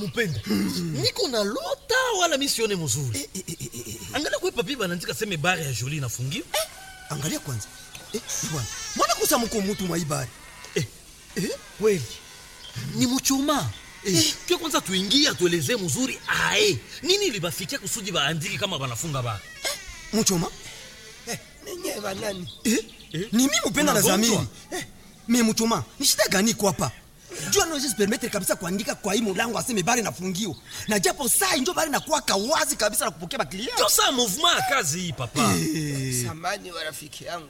mupenda niko na lota wala misione mzuri Eh, eh, eh, eh, eh, eh. angalia kwe papi banaandika seme bare ya joli inafungiwa angalia kwanza eh, bwana mwana kusa mko mutu mwa ibari eh, eh, kweli ni muchuma eh, pia kwanza tuingie atuelezee mzuri ae nini libafikia kusudi baandiki kama banafunga ba muchoma ninye banani eh? Eh? ni mi mupenda na Unagonjwa? zamiri eh. me muchoma ni shida gani iko hapa jua naweza permettre kabisa kuandika kwa hii mulango aseme bari nafungiwa na japo saa injo bari nakuwaka wazi kabisa na kupokea baklia ndio saa mouvement ya kazi hii papa samani wa rafiki yangu